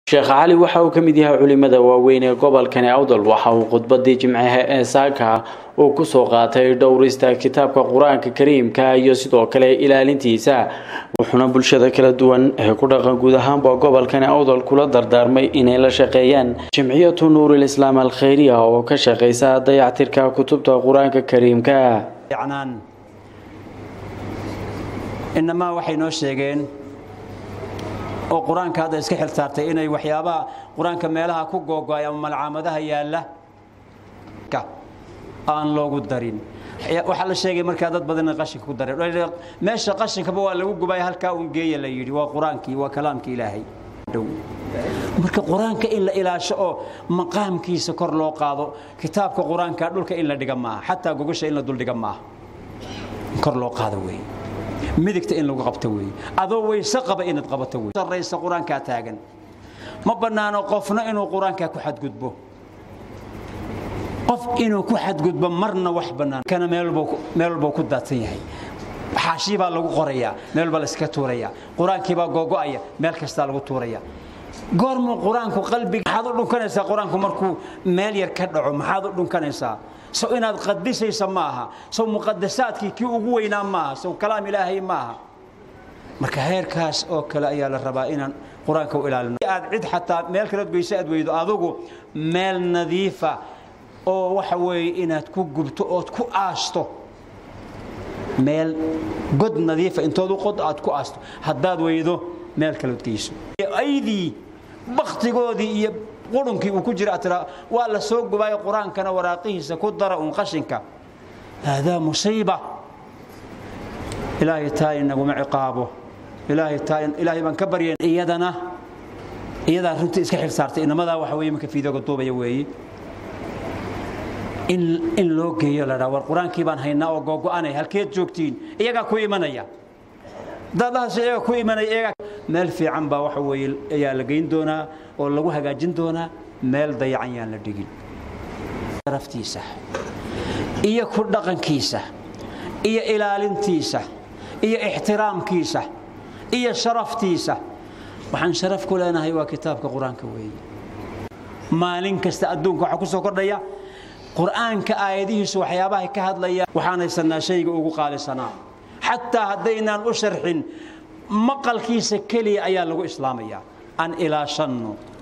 sheekh cali waxa uu ka mid yahay culimada waaweyn ee gobolkani awdal waxa uu khudbadii jimcaha ee saaka uu kusoo qaatay dhowrista kitaabka qur-aanka kariimka iyo sidoo kale ilaalintiisa wuxuuna bulshada kala duwan ee ku dhaqan guud ahaanba gobolkani awdal kula dardaarmay inay la shaqeeyaan jimciyatu nuurilislaam alkhayriya oo ka shaqeysa dayactirka kutubta qur-aanka kariimka inamaa waxay noo sheegeen oo qur-aanka hadda iska xil saartay inay waxyaabaha qur-aanka meelaha ku googo-ay ama malcaamadaha yaalla aan loogu darin waxaa la sheegay markaa dad badan in qashinka ku dareen meesha qashinkaba waa lagu gubay halkaa uun geeya la yidhi waa qur-aankii waa kalaamkii ilaahay marka qur-aanka in la ilaasho oo maqaamkiisa kor loo qaado kitaabka qur-aanka dhulka in la dhiga maaha xataa gogosha in la duldhiga maaha kor loo qaado wey midigta in lagu qabto wey adoo weyse qaba inaad qabato wey sarraysa qur-aankaa taagan ma bannaano qofna inuu qur-aankaa ku xadgudbo qof inuu ku xadgudbo marna wax bannaan kana meel walbuu ku daadsan yahay xaashii baa lagu qorayaa meel baa la iska tuurayaa qur-aankii baa googo'aya meel kastaa lagu tuuraya goormuu qur-aanku qalbiga maxaad u dhunkanaysaa qur-aanku markuu meel yar ka dhaco maxaad u dhunkanaysaa sow inaad qadisaysa ma aha sow muqadasaadkii kii ugu weynaa maaha sow kalaam ilaahay maaha marka heerkaas oo kale ayaa la rabaa inaan qur-aanka u ilaalino aad cid xataa meel kaleod geyso aad weydo adugu meel nadiifa oo waxa weeye inaad ku gubto ood ku aasto meel god nadiifa intood u qod aad ku aasto haddaad weydo meel kaleod geyso aydii baktigoodii iyo qurunkii uu ku jira aad tiraa waa la soo gubaayo qur-aankana waraaqihiisa ku dara uun qashinka haadaa musiiba ilaahay taa inaguma ciqaabo ilaahay taa ilaahay baan ka baryayn iyadana iyadaa runtii iska xil saartay inamadaa waxa weeye marka fiidooga duubaya weeye in loo geeyo la dhaa war qur-aankii baan haynaa oo googo'anay halkeed joogtiin iyagaa ku imanaya dadahaas iyaga ku imanaya iyagaa meel fiican baa waxa weeye ayaa la geyn doonaa oo lagu hagaajin doonaa meel dayacan yaan la dhigin sharaftiisa iyo ku dhaqankiisa iyo ilaalintiisa iyo ixtiraamkiisa iyo sharaftiisa waxaan sharaf ku leenahay waa kitaabka qur-aanka weeye maalin kasta adduunka waxaa ku soo kordhaya qur'aanka aayadihiisu waxyaabahay ka hadlayaan waxaan haysanaa shayga ugu qaalisanaa xataa haddaynaan u sharxin maqalkiisa keliya ayaa lagu islaamayaa aan ilaashanno